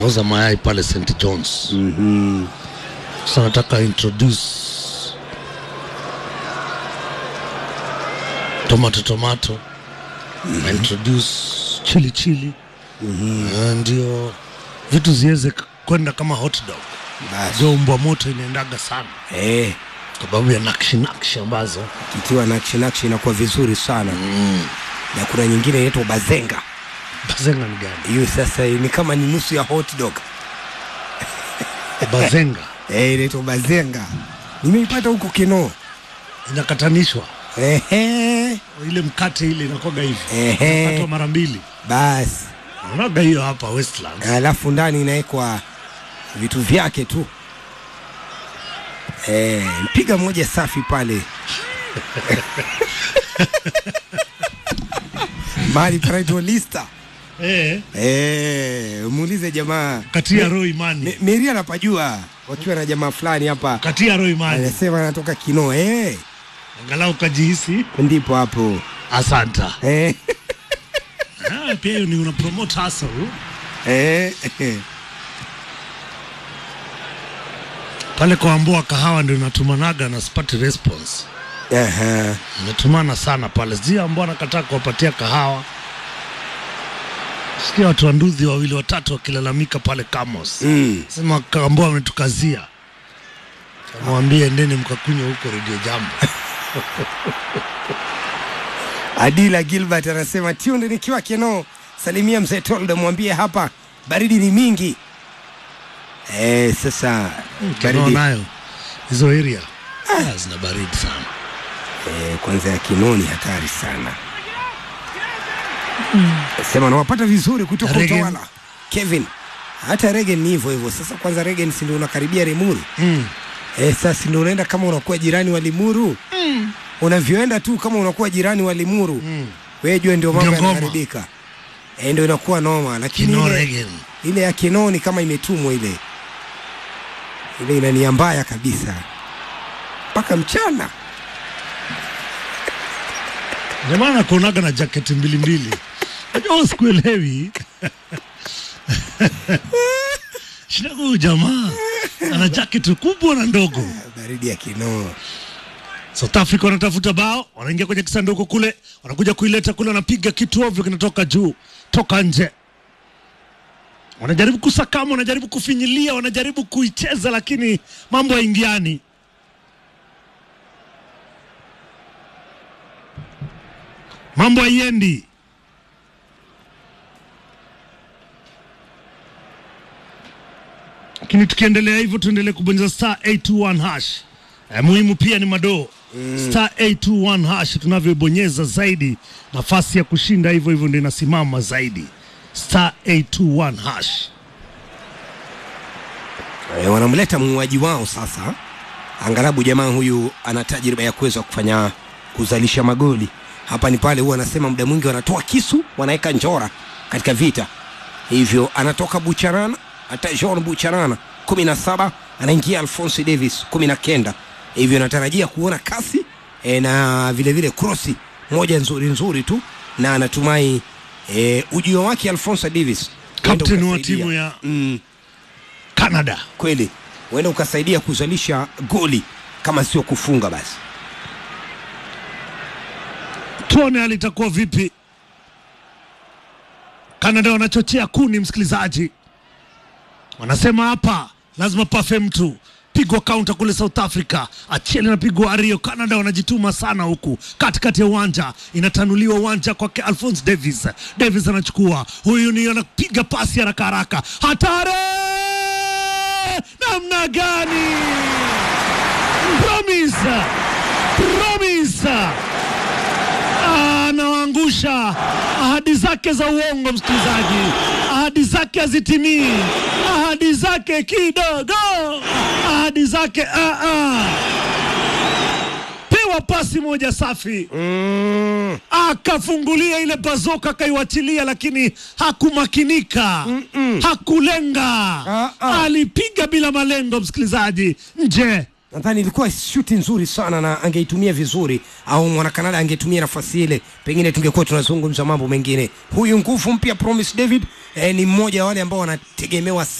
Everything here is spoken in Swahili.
Uza mayai pale St John's. Mhm. Sasa nataka introduce tomato tomato na introduce chili chili Eh, ndio vitu ziweze k- kwenda kama hot dog. Basi. Ndio mbwa moto inaendaga sana Eh, kwa sababu ya nakshi nakshi ambazo kitiwa nakshi nakshi inakuwa vizuri sana na kuna nyingine inaitwa bazenga bazenga ni gani? hiyo sasa ni kama ni nusu ya hot dog Bazenga eh, inaitwa bazenga nimeipata huko Kinoo inakatanishwa ehe ile mkate ile inakuwaga hivi Ehe. inakatwa mara mbili. basi Unaga hiyo hapa Westlands. alafu ndani inawekwa vitu vyake tu eh, mpiga moja safi pale mahali panaitwa lista Eh, eh, muulize jamaa katia roho imani. Me- Meri anapajua wakiwa na jamaa fulani hapa Katia roho imani. anasema anatoka Kinoo eh, Angalau kajihisi ndipo hapo asanta. eh, Ah, pia hiyo ni una promote hustle. eh, eh. Pale kwa Amboa kahawa ndio natumanaga na sipati response. Aha. Natumana sana pale. Sijui Amboa nakataa kuwapatia kahawa. Sikia watu wa nduthi wawili watatu wakilalamika pale Kamos. Mm. Sema Amboa ametukazia. Mwambie endeni mkakunywa huko Radio Jambo. Adila Gilbert anasema tunde nikiwa Kinoo, salimia mzee Toldo, mwambie hapa baridi ni mingi. Eh, sasa Kinoo baridi nayo hizo area ah, zina baridi sana. eh, kwanza ya Kinoo ni hatari sana. Sema nawapata vizuri kutoka Regen. Utawala. Kevin, hata Regen ni hivyo hivyo. Sasa kwanza Regen si ndio unakaribia Limuru Mm. eh, sasa ndio unaenda kama unakuwa jirani wa Limuru mm. unavyoenda tu kama unakuwa jirani wa Limuru mm. wewe jua ndio mambo Ndio ngoma. yanaharibika eh, ndio inakuwa noma, lakini Kinoo ile, Regen. ile ya Kinoo ni kama imetumwa ile ile inania mbaya kabisa mpaka mchana. Jamaa anakuonaga na jaketi mbili mbili. Unajua sikuelewi. Shida huyu jamaa ana jaketi kubwa na ndogo. Baridi ya Kinoo South Africa wanatafuta bao, wanaingia kwenye kisanduku kule, wanakuja kuileta kule, wanapiga kitu ovyo, kinatoka juu, toka nje. Wanajaribu kusakama, wanajaribu kufinyilia, wanajaribu kuicheza, lakini mambo haingiani. Mambo haiendi. Lakini tukiendelea hivyo, tuendelee kubonyeza star 821 hash. Eh, muhimu pia ni madoo star 821 hash, tunavyobonyeza zaidi nafasi ya kushinda hivyo hivyo ndio inasimama zaidi. Star 821 hash. e, wanamleta muuaji wao sasa. Angalabu jamaa huyu ana tajriba ya kuweza kufanya kuzalisha magoli. Hapa ni pale huwa anasema muda mwingi wanatoa kisu wanaweka njora katika vita, hivyo anatoka Bucharana, hata Jean Bucharana kumi na saba anaingia Alphonse Davis kumi na kenda hivyo natarajia kuona kasi e, na vile vile krosi moja nzuri nzuri tu, na anatumai e, ujio wake Alphonse Davis huenda Captain wa ukasaidia. timu ya mm, Canada. kweli huenda ukasaidia kuzalisha goli kama sio kufunga basi. Tuone hali itakuwa vipi. Canada wanachochea kuni, msikilizaji, wanasema hapa lazima pafe mtu pigwa kaunta kule South Africa, Achiel anapigwa Ario. Canada wanajituma sana huku katikati ya uwanja, inatanuliwa uwanja kwake Alphonse Davis. Davis anachukua, huyu ni anapiga pasi haraka haraka, hatari namna gani! Promise, promise anawaangusha ahadi zake za uongo, msikilizaji, ahadi zake hazitimii, ahadi zake kidogo, ahadi zake ah, ah. Pewa pasi moja safi Mm, akafungulia ile bazoka akaiwachilia, lakini hakumakinika, hakulenga, Ah, ah. alipiga bila malengo, msikilizaji, nje nadhani ilikuwa shuti nzuri sana na angeitumia vizuri au mwanakanada angetumia nafasi ile pengine tungekuwa tunazungumza mambo mengine huyu nguvu mpya promise david eh, ni mmoja wa wale ambao wanategemewa